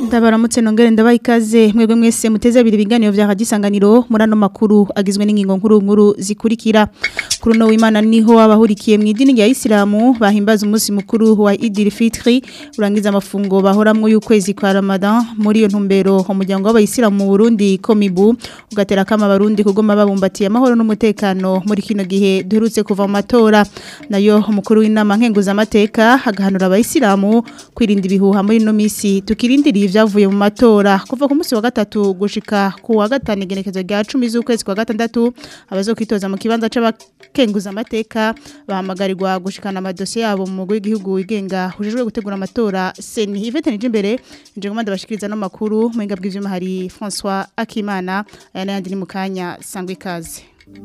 ndabaramutse nongere ndabaha ikaze mwebwe mwese muteze abiri ibiganiro vya hadisanganiro muri ano makuru agizwe n'ingingo nkuru nkuru zikurikira kuri uno w'imana niho abahurikiye mu idini rya isilamu bahimbaza umunsi mukuru wa idil fitri urangiza amafungo bahoramwo y'ukwezi kwa ramadan muri iyo ntumbero umuryango w'abayisilamu mu burundi komibu ugatera kama abarundi kugoma babumbatiye amahoro n'umutekano muri kino gihe duherutse kuva mu matora nayo umukuru w'inama nkenguzamateka agahanura abayisilamu kwirinda ibihuha muri ino misi tukirindiriye ivyavuye mu matora kuva ku munsi wa gatatu gushika ku wa gatanu igenekezo rya 10 z'ukwezi kwa gatandatu abazokwitoza mu kibanza c'abakenguza amateka bahamagarirwa gushikana amadosiye yabo mu mugwi w'igihugu wigenga hujejwe gutegura amatora seni Yvette Nijimbere nje ngomanda bashikiriza no makuru mu ingabwe ivyuma hari François Akimana aya n'ayandi ni mu kanya sangwe ikaze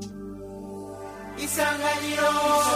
Isanganiro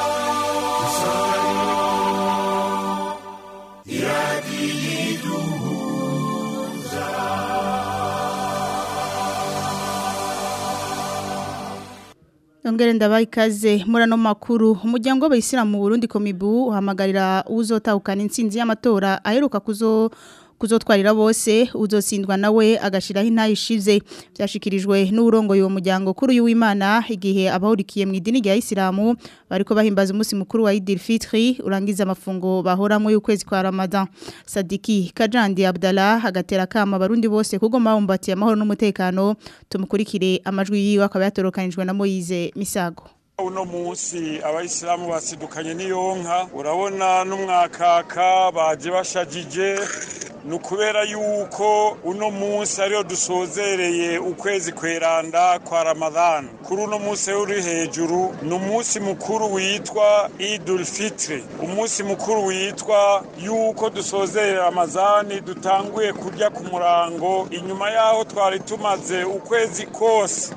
Ongere ndabaha ikaze muri ano makuru umuryango w'abayisilamu mu Burundi komibu uhamagarira uzotahukana intsinzi y'amatora aheruka kuzo kuzotwarira bose uzotsindwa nawe agashiraho intayishize byashikirijwe n'urongoye uwo muryango kuri uyu w'Imana igihe abahurikiye mu idini rya Islamu bariko bahimbaza umunsi mukuru wa Eid al-Fitr urangiza amafungo bahoramo y'ukwezi kwa Ramadan Sadiki Kajandi Abdallah agatera kama abarundi bose kugoma bumbatiye amahoro n'umutekano tumukurikire amajwi yiwe akaba yatorokanijwe na Moize Misago uno munsi abayisilamu basidukanye n'iyonka urabona n'umwakaka baje bashajije ni ukubera yuko uno munsi ariyo dusozereye ukwezi kweranda kwa ramadhan kuri uno munsi uri hejuru ni umunsi mukuru witwa idul fitri umunsi mukuru witwa yuko dusozerera ramazani dutanguye kurya ku murango inyuma yaho twari tumaze ukwezi kose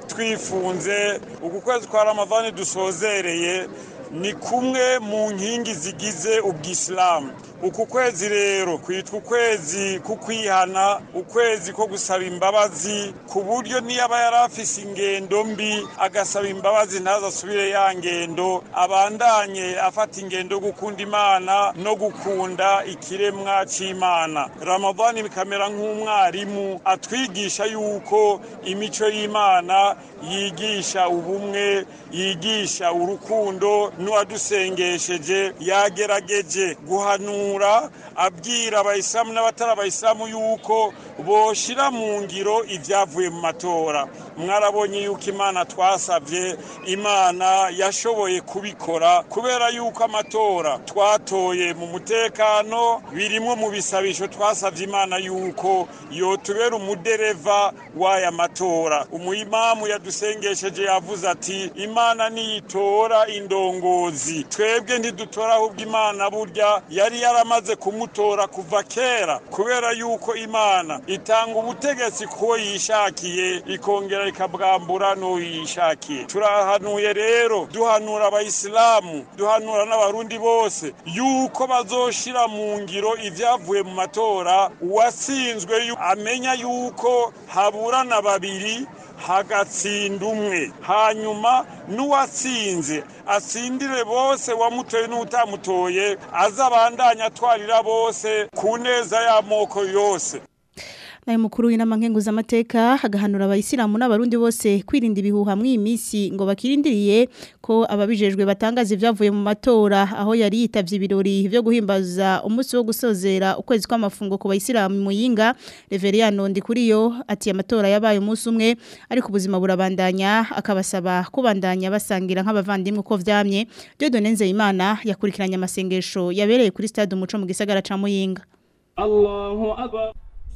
twifunze uku kwezi kwa ramadani dusozereye ni kumwe mu nkingi zigize ubwisilamu uku kwezi rero kwitwa ukwezi kukwihana ukwezi ko gusaba imbabazi ku buryo niyaba yari afise ingendo mbi agasaba imbabazi ntazasubire ya ngendo abandanye afata ingendo yo gukunda imana no gukunda ikiremwa c'imana ramadani bikamera nk'umwarimu atwigisha yuko imico y'imana yigisha ubumwe yigisha urukundo n'uwadusengesheje yagerageje guhanura abwira abayisilamu n'abatari abayisilamu yuko boshira mu ngiro ibyavuye mu matora mwarabonye yuko imana twasabye imana yashoboye kubikora kubera yuko amatora twatoye mu mutekano birimwo mu bisabisho twasabye imana yuko yotubera umudereva w'aya matora umuyimamu yadusengesheje yavuze ati imana niyitora indongozi twebwe ntidutora ahubwo imana burya yari yaramaze kumutora kuva kera kubera yuko imana itanga ubutegetsi kuwo yishakiye ikongera ikabwambura n'uwo yishakiye turahanuye rero duhanura abayisilamu duhanura n'abarundi bose yuko bazoshira mu ngiro ibyavuye mu matora uwatsinzwe amenya yuko haburana babiri hagatsinda umwe hanyuma n'uwatsinze atsindire bose wamutoye n'utamutoye azabandanya atwarira bose ku neza y'amoko yose nayo mukuru w'inama nkenguzamateka agahanura abayisilamu n'abarundi bose kwirinda ibihuha mw'iyi minsi ngo bakirindiriye ko ababijejwe batangaza ibyavuye mu matora aho yari yitavye ibirori byo guhimbaza umunsi wo gusozera ukwezi kw'amafungo ku bayisilamu muyinga Reveriyano Ndikuriyo ati amatora yabaye umunsi umwe ariko ubuzima burabandanya akabasaba kubandanya basangira nk'abavandimwe uko vyamye Dieudonne Nzeyimana yakurikiranye amasengesho yabereye kuri stade umuco mu gisagara ca Muyinga Allahu akbar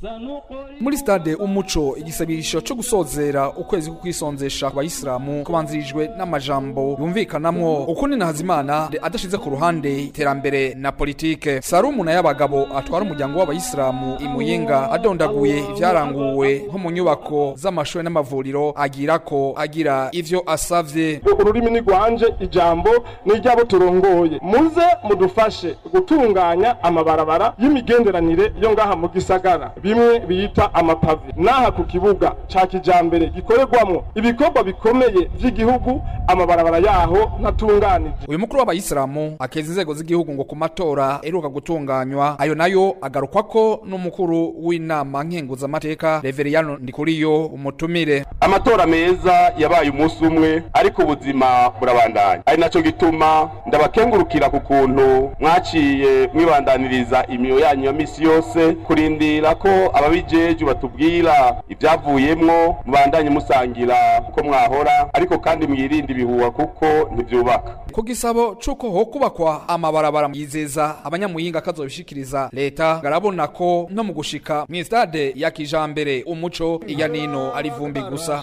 muri stade umuco igisabisho cyo gusozera ukwezi kukwisonzesha ku bayisilamu kubanzirijwe n'amajambo yumvikanamwo ukundi na hazimana adashize ku ruhande iterambere na politike sarumu na y'abagabo atwara umuryango w'abayisilamu imuyinga adondaguye ivyaranguwe nko mu nyubako z'amashuri n'amavuriro agira ko agira ivyo asavye ururimi ni rwanje ijambo ni iryabo turongoye muze mudufashe gutunganya amabarabara y'imigenderanire yo ngaha mu gisagara bimwe bita amapave n'aha ku kibuga ca kijambere gikorerwamwo ibikorwa bikomeye vy'igihugu amabarabara yaho ntatunganije uyu mukuru w'abayisilamu akeza inzego z'igihugu ngo ku matora eruka gutunganywa ayo nayo agarukwako n'umukuru w'inama nkenguzamateka reveriyano ndikuriyo umutumire amatora meza yabaye umunsi umwe ariko ubuzima burabandanya ari naco gituma ndabakengurukira ku kuntu mwaciye mwibandaniriza imiyo yanyu ya misi yose kurindira ko ababijeje batubwira ivyavuyemwo mubandanye musangira uko mwahora ariko kandi mwirinde ibihuha kuko ntivyubaka ku gisabo c'uko ho kubakwa amabarabara yizeza abanyamuyinga kazobishikiriza leta garabona ko no mu gushika mw'istade ya kijambere umuco iya nino ari vumbi gusa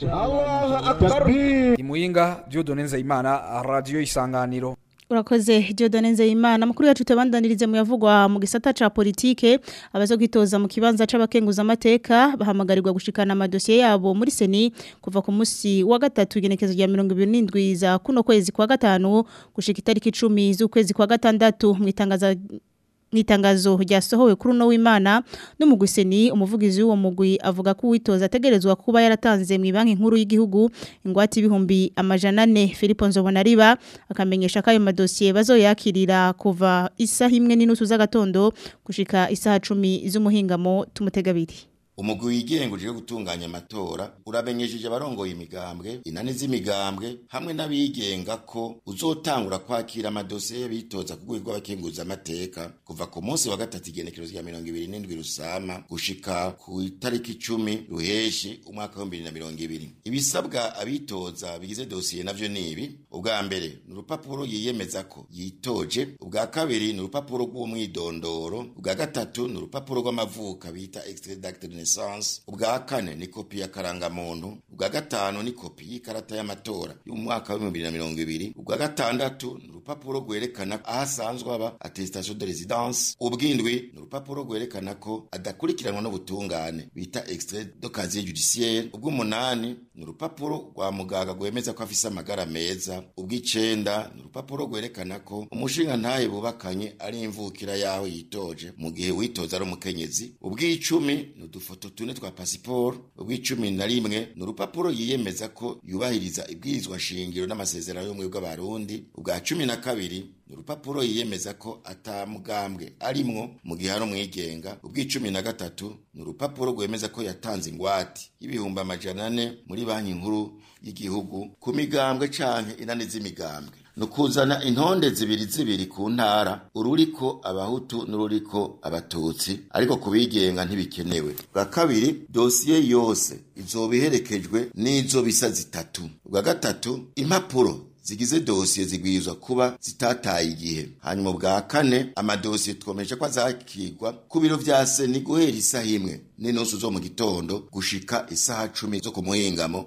imuyinga Dieudonne Nzeyimana radio isanganiro Urakoze Dieudonne Nzeyimana mukuru yacu tebandanirize mu yavugwa mu gisata ca politike abazo kwitoza mu kibanza c'abakenguza amateka bahamagarirwa gushikana amadosiye yabo muri seni kuva ku musi wa gatatu igenekezo rya 27 za kuno kwezi kwa gatanu gushika itariki 10 z'ukwezi kwa gatandatu mwitangaza Nitangazo ryasohowe kuri uno w'Imana n'umugwiseni umuvugizi w'uwo mugwi avuga ko uwitoza ategerezwa kuba yaratanze mu banki nkuru y'igihugu ingwate ibihumbi amajana 4 Philippe Nzobonariba akamenyesha ko ayo madosiye bazoyakirira kuva isaha imwe n'inusu z'agatondo gushika isaha 10 z'umuhingamo tumutegabiri umugwi wigenga uje gutunganya amatora uramenyesheje abarongoye imigambwe inani z'imigambwe hamwe n'abigenga ko uzotangura kwakira amadosiye y'abitoza ku rwego rw'abakenguza amateka kuva ku munsi wa gatatu igenekerezo rya mirongo ibiri n'indwi rusama gushika ku itariki icumi ruheshi umwaka w'ibihumbi bibiri na mirongo ibiri ibisabwa abitoza bigize dosiye navyo ni ibi ubwa mbere ni urupapuro yiyemeza ko yitoje ubwa kabiri ni urupapuro rw'umwidondoro ubwa gatatu ni urupapuro rw'amavuka bita extrait d'acte de naissance ubwa kane ni kopi ya karangamuntu ubwa gatanu ni kopi y'ikarata y'amatora y'umwaka wa 2020 ubwa gatandatu ni urupapuro rwerekana aho asanzwe aba attestation de résidence ubwindwi ni urupapuro rwerekana ko adakurikiranwa n'ubutungane bita extrait de casier judiciaire ubw'umunani ni urupapuro rwa muganga rwemeza ko afise amagara meza ubw'icenda ni urupapuro rwerekana ko umushinga ntaye bubakanye ari imvukira yaho yitoje mu gihe witoza ari umukenyezi ubw'icumi ni udufoto tune twa pasiporo ubw'icumi na rimwe ni urupapuro yiyemeza ko yubahiriza ibwirizwa shingiro n'amasezerano y'ubumwe bw'abarundi ubwa cumi na kabiri ni urupapuro yiyemeza ko atamugambwe arimwo mu gihe ari umwigenga ubw'icumi na gatatu ni urupapuro rwemeza ko yatanze ingwate y'ibihumbi amajana ane muri banki nkuru y'igihugu ku migambwe canke inani z'imigambwe ni ukuzana intonde zibiri zibiri ku ntara ururiko abahutu n'ururiko abatutsi ariko ku bigenga ntibikenewe bwa kabiri dosiye yose izoba iherekejwe n'izo bisa zitatu bwa gatatu impapuro zigize dosiye zigwirizwa kuba zitataye igihe hanyuma bwa kane amadosiye twomeje ko azakirwa ku biro vya seni guhera isaha imwe n'inusu zo mu gitondo gushika isaha cumi zo ku muhingamo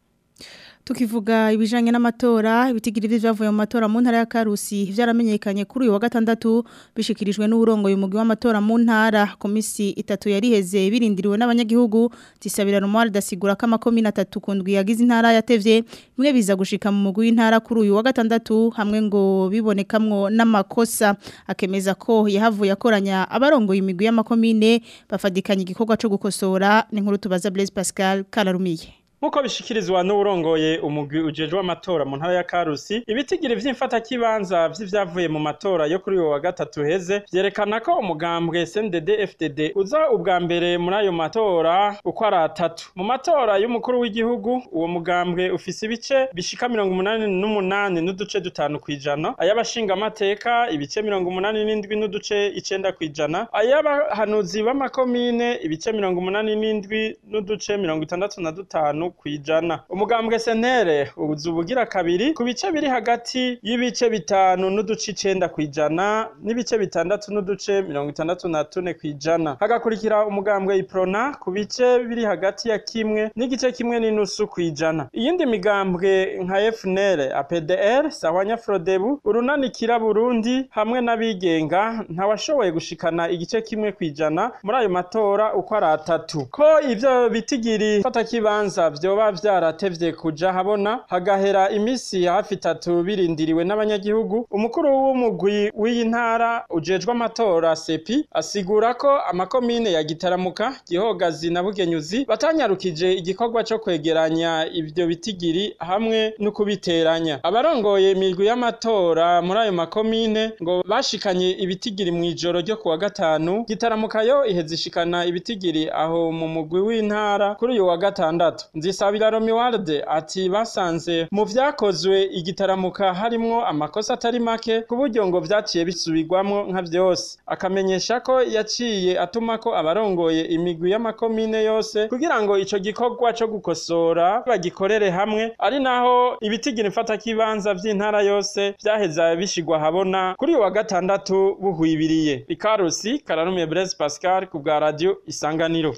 Tukivuga ibijanye n'amatora ibitigiri vyavuye mu matora mu ntara ya Karusi vyaramenyekanye kuri uyu wa gatandatu bishikirijwe n'uburongo y'umugwi w'amatora mu ntara komisi itatu yariheze birindiriwe n'abanyagihugu tisabira Romuald dasigura ko amakomine atatu kundwi yagize intara yatevye bimwe biza gushika mu mugwi w'intara kuri uyu wa gatandatu hamwe ngo bibonekamwo n'amakosa akemeza ko yahavuye akoranya abarongoye imigwi y'amakomine bafadikanya igikorwa co gukosora n'inkuru tubaza Blaise Pascal Kararumiye Muko bishikirizwa n'urongoye umugwi ujejwe amatora mu ntara ya Karusi ibitigiri vy'imfata kibanza vy'ivyavuye mu matora yo kuri uwo wa gatatu heze vyerekana ko umugambwe CNDD FDD uza ubwa mbere muri ayo matora uko ari atatu mu matora y'umukuru w'igihugu uwo mugambwe ufise ibice bishika mirongo umunani n'umunani n'uduce dutanu kwijana ay'abashinga amateka ibice mirongo umunani n'indwi n'uduce icenda kwijana ay'abahanuzi b'amakomine ibice mirongo umunani n'indwi n'uduce mirongo itandatu na dutanu kwijana umugambwe sentere ubuzu ubugira kabiri ku bice biri hagati y'ibice bitanu n'uduce icenda kwijana n'ibice bitandatu n'uduce mirongo itandatu na tune kwijana hagakurikira umugambwe iprona ku bice biri hagati ya kimwe n'igice kimwe n'inusu kwijana iyindi migambwe nka FNL APDR Sahwanya Frodebu urunanikira Burundi hamwe n'abigenga ntawashoboye gushikana igice kimwe kwijana muri ayo matora uko ari atatu ko ivyo bitigiri fata kibanza vyoba vyaratevye kuja habona hagahera imisi hafi itatu birindiriwe n'abanyagihugu umukuru w'umugwi w'iyi ntara ujejwe amatora sepi asigura ko amakomine ya gitaramuka gihogazi na bugenyuzi batanyarukije igikorwa co kwegeranya ivyo bitigiri hamwe no kubiteranya abarongoye imigwi y'amatora muri ayo makomine ngo bashikanye ibitigiri mw'ijoro ryo kuwa gatanu gitaramuka yo iheza ishikana ibitigiri aho mu mugwi w'intara kuri uyu wa gatandatu nzisabira romiwarde ati basanze mu vyakozwe igitaramuka harimwo amakosa atari make ku buryo ngo vyaciye bisubirwamwo nka vyose akamenyesha ko yaciye atuma ko abarongoye imigwi y'amakomine yose kugira ngo ico gikorwa co gukosora bagikorere hamwe ari naho ibitigiri mfata kibanza vy'intara yose vyaheza bishigwa habona kuri uyu wa gatandatu buhwibiriye ikarusi kararumiye Blaise Pascal ku bwa radio isanganiro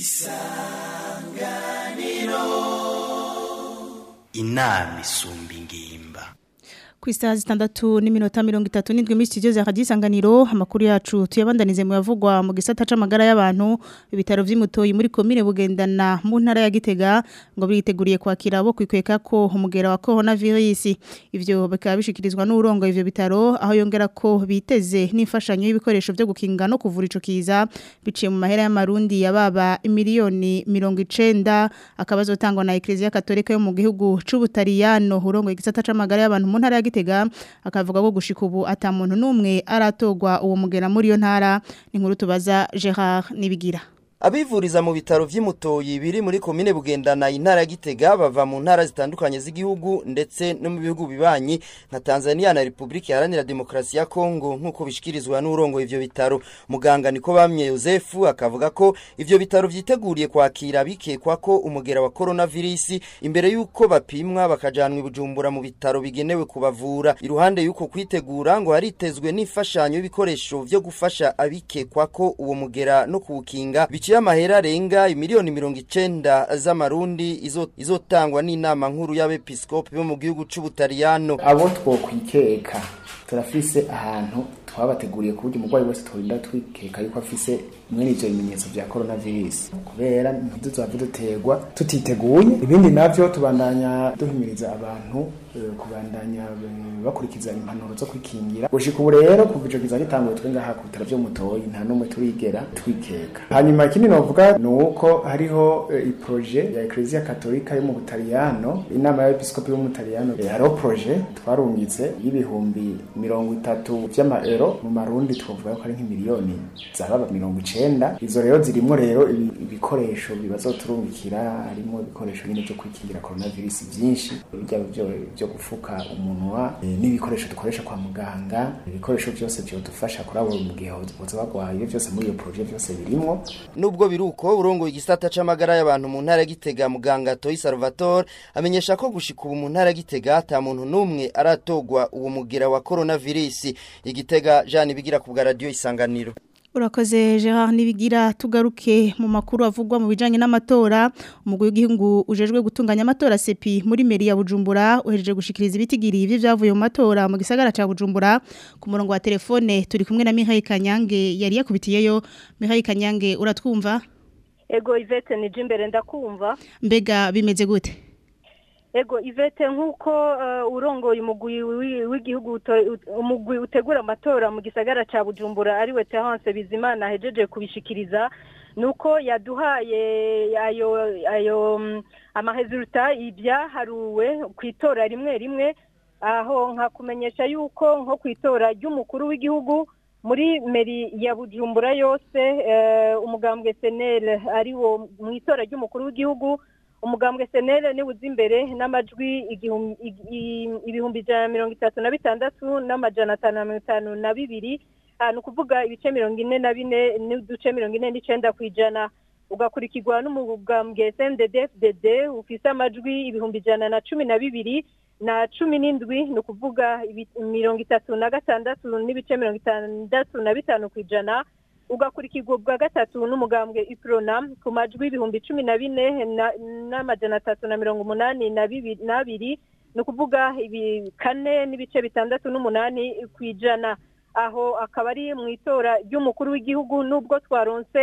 inama isumba ingimba ku isaha zitandatu n'iminota mirongo itatu n'indwi muri studio za radiyo isanganiro amakuru yacu tuyabandanize mu yavugwa mu gisata c'amagara y'abantu ibitaro vy'imutoyi muri komine bugendana mu ntara ya gitega ngo biteguriye kwakira abo kwikweka ko umugera wa coronavirus ivyo bikaba bishikirizwa n'urongo ivyo bitaro aho yongera ko biteze n'imfashanyo y'ibikoresho vyo gukinga no kuvura ico kiza biciye mu mahera y'amarundi yababa miliyoni mirongo icenda akaba azotangwa na Ecclesia Katolika yo mu gihugu c'Ubutaliyano urongo igisata c'amagara y'abantu mu ntara ya Gitega akavuga ko gushika ubu ata muntu numwe aratogwa uwo mugera muri yo ntara ni nkuru tubaza Gerard Nibigira Abivuriza mu bitaro vy'imutoyi biri muri komine bugendana intara ya Gitega bava mu ntara zitandukanye z'igihugu ndetse no mu bihugu bibanyi nka Tanzania na Republika Iharanira Demokarasi ya Kongo nkuko bishikirizwa n'urongo ivyo bitaro muganga niko bamye Yosefu akavuga ko ivyo bitaro vyiteguriye kwakira bikekwa ko umugera wa coronavirus imbere yuko bapimwa bakajanwa ibujumbura mu bitaro bigenewe kubavura iruhande yuko kwitegura ngo haritezwe n'imfashanyo y'ibikoresho vyo gufasha abikekwa ko uwo mugera no kuwukinga biciye amahera arenga imiliyoni mirongo icenda z'amarundi izo- izotangwa n'inama nkuru y'abepiskopi bo mu gihugu c'ubutaliyano abo twokwikeka turafise ahantu twabateguriye ku buryo umurwayi wese tworinda twikeka yuko afise mwene ivyo bimenyetso vya coronavirus kubera ntituzove duterwa tutiteguye ibindi navyo tubandanya duhimiriza abantu eh, kubandanya eh, bakurikiza impanuro zo kwikingira gushika ubu rero kuva ico kiza gitanguye twe ngaha ku bitaro vyo mutoyi nta n'umwe turigera twikeka hanyuma ikindi novuga ni uko hariho eh, iproje ya Ecclesia Katolika yo mu Butaliyano inama y'abepiskopi bo mu Butaliyano eh, hariho proje twarungitse y'ibihumbi mirongo itatu vy'amaero mu marundi twovuga ko ari nk'imiliyoni zababa mirongo icenda izo rero zirimwo rero ibi- ibikoresho bibazoturungikira harimo ibikoresho nyine vyo kwikingira coronavirus vyinshi bijya vyo vyo gufuka umunwa eh, n'ibikoresho dukoresha kwa muganga ibikoresho vyose vyodufasha kuri abo mu gihe boza bagwaye ibyo vyose muri iyo proje vyose birimwo nubwo biruko urongoye igisata c'amagara y'abantu mu ntara ya Gitega muganga Toyi Salvatore amenyesha ko gushika ubu mu ntara ya Gitega ata muntu n'umwe aratogwa uwo mugera wa coronavirus igitega Jean bigira ku bwa radio isanganiro Urakoze Gerard Nibigira tugaruke mu makuru avugwa mu bijanye n'amatora umugwi w'igihugu ujejwe gutunganya amatora CEPI muri meri ya Bujumbura uhejeje gushikiriza ibitigiri ivyo vyavuye mu matora mu gisagara ca Bujumbura ku murongo wa telefone turi kumwe na Mihaye Kanyange yari yakubitiyeyo Mihaye Kanyange uratwumva ego ivete nije imbere ndakumva mbega bimeze gute ego ivete nk'uko eh, urongoye umugwi wi- w'igihugu uto- ut- umugwi utegura amatora mu gisagara ca bujumbura ariwe terence bizimana ahejeje kubishikiriza nuko yaduhaye ayo ayo mm, amaresulta ibyaharuwe ku itora rimwe rimwe aho nkakumenyesha yuko nko ku itora ry'umukuru w'igihugu muri meri ya bujumbura yose eh, umugambwe senel ariwo mu itora ry'umukuru w'igihugu umugambwe senere ni uzi imbere n'amajwi igihum- ig- i- ibihumbi ijana na mirongo itatu na bitandatu n'amajana atanu na mirongo itanu na bibiri Ah, ni ukuvuga ibice mirongo ine na bine n'uduce mirongo ine n'icenda ku ijana ugakurikirwa n'umugambwe sndfdd ufise amajwi ibihumbi ijana na cumi na bibiri na cumi n'indwi ni ukuvuga ibi- mirongo itatu na gatandatu n'ibice mirongo itandatu na bitanu ku ijana ugakurikirwa bwa gatatu n'umugambwe iprona ku majwi ibihumbi cumi na bine na- n'amajana atatu na mirongo umunani na bibi- n'abiri ni ukuvuga ibi kane n'ibice bitandatu n'umunani ku ijana aho akaba ari mu itora ry'umukuru w'igihugu nubwo twaronse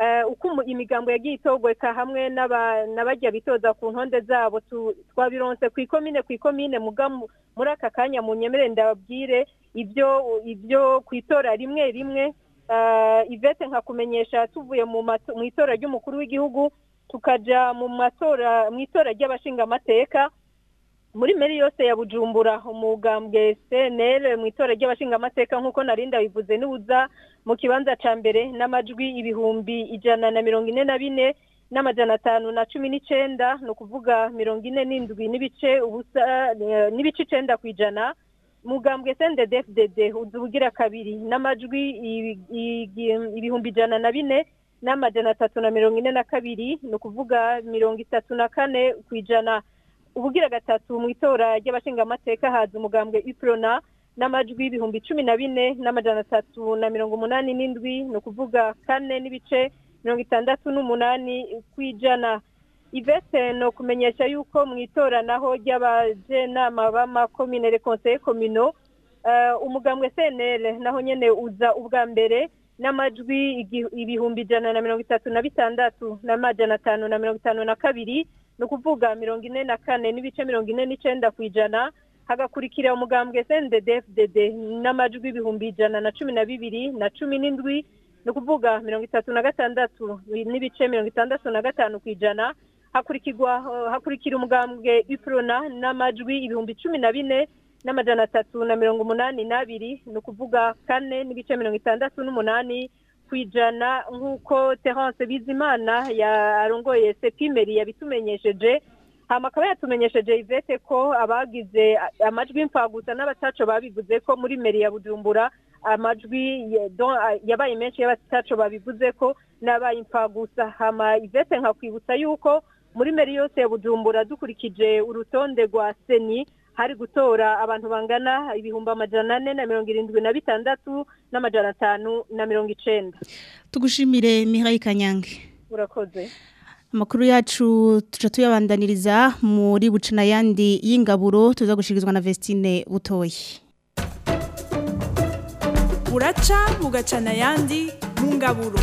eh, uko umu- imigambo yagiye itogweka hamwe n'aba- n'abajya bitoza ku ntonde zabo tu- twabironse ku ikomine ku ikomine muga mu- muri aka kanya mu nyemere ndababwire ibyo ibyo ku itora rimwe rimwe eh, ivete nkakumenyesha tuvuye mu mato- mu itora ry'umukuru w'igihugu tukaja mu matora mu itora ry'abashingamateka muri meri yose ya bujumbura umugambwe cnl mu itora ry'abashingamateka nk'uko narinda bivuze n'uza mu kibanza ca mbere n'amajwi ibihumbi ijana na mirongo ine na bine n'amajana atanu na cumi n'icenda ni ukuvuga mirongo ine n'indwi n'ibice ubusa eh, n'ibice icenda ku ijana mugambwe sndfdd uza ubugira kabiri n'amajwi ibi- igi- ibihumbi ijana na bine n'amajana atatu na mirongo ine na kabiri ni ukuvuga mirongo itatu na kane ku ijana ubugira gatatu mu itora ry'abashingamateka haza umugambwe iprona n'amajwi ibihumbi cumi na bine n'amajana atatu na mirongo umunani n'indwi ni ukuvuga kane n'ibice mirongo itandatu n'umunani ku ijana ivete ni ukumenyesha yuko mu itora naho ry'abajenama b'amakomine rekonseye komino eh, umugambwe cnl naho nyene uza ubwa mbere n'amajwi igi- ibihumbi ijana na mirongo itatu na bitandatu n'amajana atanu na mirongo itanu na kabiri ni ukuvuga mirongo ine na kane n'ibice mirongo ine n'icenda ku ijana hagakurikira umugambwe sndfdd n'amajwi ibihumbi ijana na cumi na bibiri na cumi n'indwi ni ukuvuga mirongo itatu na gatandatu n'ibice mirongo itandatu na gatanu ku ijana hakurikirwa eh, hakurikira umugambwe iprona n'amajwi ibihumbi cumi na bine n'amajana atatu na mirongo umunani n'abiri ni ukuvuga kane n'ibice mirongo itandatu n'umunani ku ijana nk'uko terence bizimana yarongoye sepimeri yabitumenyesheje hama akaba yatumenyesheje ivete ko abagize a- amajwi mfagusa n'abataco babivuze ko muri meri ya bujumbura amajwi ya- don- a- yabaye menshi y'abataco babivuze ko n'abaye imfagusa hama ivete nkakwibutsa yuko muri meri yose ya bujumbura dukurikije urutonde rwa seni hari gutora abantu bangana ibihumbi amajana ane na mirongo irindwi na bitandatu n'amajana atanu na mirongo icenda tugushimire Mihaye Kanyange urakoze Amakuru yacu tuca tuyabandaniriza muri bucana yandi y'ingaburo tuza gushikirizwa na Vestine Butoyi. buraca bugacana ayandi mu ngaburo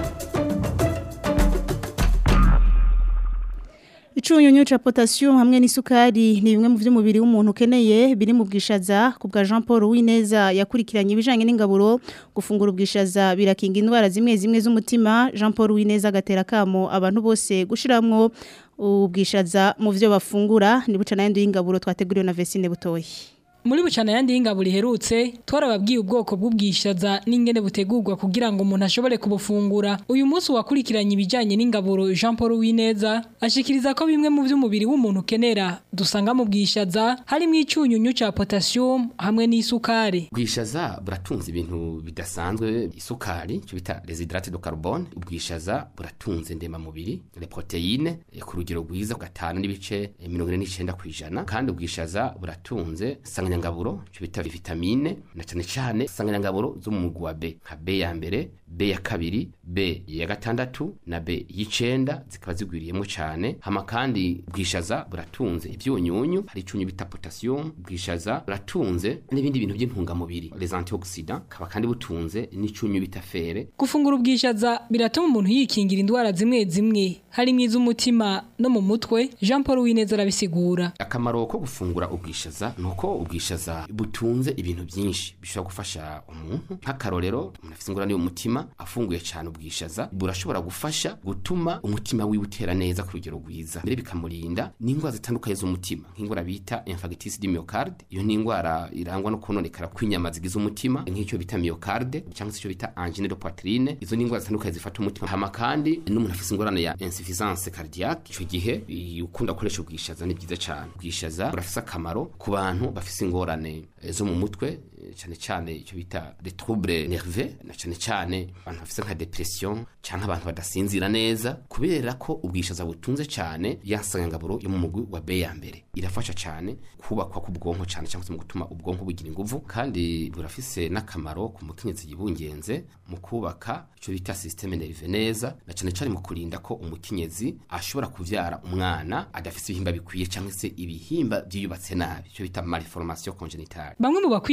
Icunyunyu ca potassium hamwe n'isukari ni bimwe mu vy'umubiri w'umuntu ukeneye biri mu bwishaza ku bwa Jean Paul Wineza yakurikiranye ibijanye n'ingaburo gufungura ubwishaza birakinga indwara zimwe zimwe z'umutima Jean Paul Wineza agatera kamo abantu bose gushiramwo ubwishaza mu vyo bafungura ni bucana yandi y'ingaburo twateguriwe na Vestine Butoyi. Muri bucana yandi y'ingaburo iherutse twarababwiye ubwoko bw'ubwishaza n'ingene butegurwa kugira ngo umuntu ashobore kubufungura uyu munsi wakurikiranye ibijyanye n'ingaburo Jean Paul Wineza ashikiriza ko bimwe mu by'umubiri w'umuntu ukenera dusanga mu bwishaza harimo icyunyunyu ca potassium hamwe n'isukari ubwishaza buratunze ibintu bidasanzwe isukari cyo bita residrate de carbone ubwishaza buratunze ndemamubiri le proteine eh, ku rugero rwiza gatanu n'ibice eh, mirongo ine n'icenda ku ijana kandi ubwishaza buratunze sanganyangaburo cyo bita vitamine na cyane cyane sanganyangaburo zo mu mugwi wa B nka B ya mbere B ya kabiri B ya gatandatu na B y'icenda zikaba zigwiriyemo cyane hama kandi ubwishaza buratunze ibyunyunyu hari icyunyu bita potassium ubwishaza buratunze n'ibindi bintu by'intungamubiri les antioxidants kaba kandi butunze n'icyunyu bita fere gufungura ubwishaza biratuma umuntu yikingira indwara zimwe zimwe harimo iz'umutima no mu mutwe Jean Paul Wineza arabisigura akamaro ko gufungura ubwishaza ni uko ubwishaza butunze ibintu byinshi bishobora gufasha umuntu nk'akarorero umuntu afite ingorane y'umutima afunguye cyane ubwishaza burashobora gufasha gutuma umutima wiwe utera neza ku rugero rwiza mbere bikamurinda n'indwara zitandukanye z'umutima nk'indwara bita infarctus du myocarde iyo ni indwara irangwa no kononekara kw'inyama zigize umutima nk'icyo bita myocarde cyangwa se icyo bita angine de poitrine izo ni indwara zitandukanye zifata umutima hama kandi n'umuntu afite ingorane ya insuffisance cardiaque icyo gihe i- ukunda gukoresha ubwishaza ni byiza cyane ubwishaza burafise akamaro ku bantu bafise ingorane eh, zo mu mutwe eh, cyane cyane icyo bita les troubles nerveux na cyane cyane abantu bafise nka depression cyangwa abantu badasinzira neza kubera ko ubwishaza butunze cyane yansangangaburo yo mu mugwi wa B ya mbere irafasha cyane kubakwa k'ubwonko cyane cyangwa se mu gutuma ubwonko bugira inguvu kandi burafise n'akamaro ku mukenyezi yibungenze mu kubaka icyo bita systeme nerve neza na cyane cyane mu kurinda ko umukenyezi ashobora kuvyara umwana adafise ibihimba bikwiye cyangwa se ibihimba byiyubatse nabi icyo bita malformation congénitale bamwe mu bakwiriye gufungura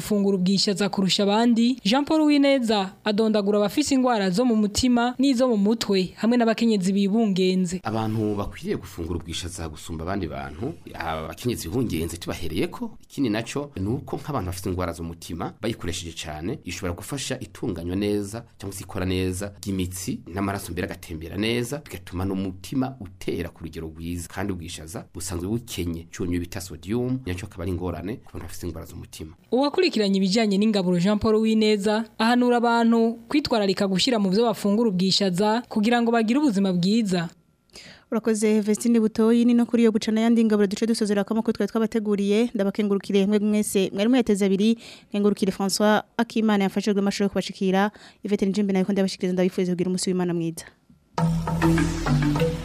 gufungura ubwishaza kurusha abandi Jean Paul Wineza adondagura abafise ingwara zo mu mutima n'izo mu mutwe hamwe n'abakenyezi bibungenze abantu bakwiriye gufungura ubwishaza gusumba abandi bantu abakenyezi bibungenze tubahereye ko ikindi naco ni uko nk'abantu bafite ingwara zo mu mutima bayikoresheje cyane ishobora gufasha itunganywa neza cyangwa se ikora neza ry'imitsi n'amaraso mbere agatembera neza bigatuma n'umutima utera ku rugero rwiza kandi ubwishaza busanzwe bukenye cyunyu bita sodium nacyo akaba ari ingorane ku bantu bafite ingwara z'umutima uwakurikiranye ibijyanye n'ingaburo Jean Paul Wineza ahanura abantu kwitwararika gushyira mu byo bafungura ubwishaza kugira ngo bagire ubuzima bwiza urakoze Vestine Butoyi ni no kuri yo gucana yandi ngaburo duce dusozera kama ko twari twabateguriye ndabakengurukire mwe mwese mwari mweteze abiri nkengurukire François Akimana yafashijwe amashuri kubashikira Yvette Njimbe nayo ko ndabashikiriza ndabifuriza kugira umunsi w'Imana mwiza